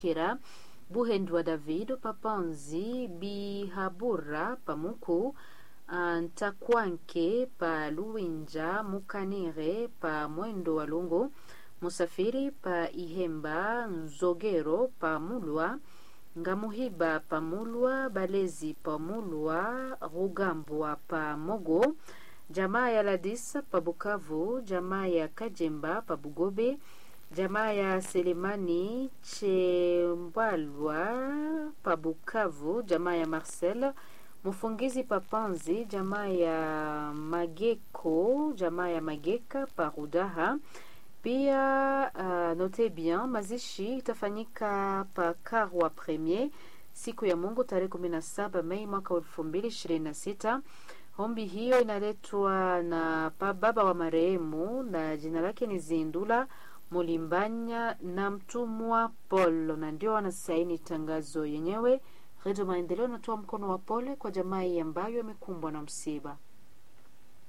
Kira Buhendwa David Papanzi Bihabura Pamuku Ntakwanke pa Luwinja Mukanire pa Mwendo wa Lungu Musafiri pa Ihemba Nzogero pa Mulwa Ngamuhiba pa Mulwa Balezi pa Mulwa Rugambwa pa Mogo jamaa ya Ladisa pa Bukavu jamaa ya Kajemba pa Bugobe jamaa ya Selemani Chembalwa pa Bukavu jamaa ya Marcel Mfungizi Papanzi, jamaa ya Mageko, jamaa ya Mageka Parudaha. Pia uh, note bien, mazishi itafanyika pa Karwa Premier siku ya Mungu tarehe 17 Mei mwaka 2026. Ombi hiyo inaletwa na pa baba wa marehemu na jina lake ni Zindula Mulimbanya na mtumwa Paul, na ndio wanasaini tangazo yenyewe. Redio Maendeleo inatoa mkono wa pole kwa jamii ambayo imekumbwa na msiba.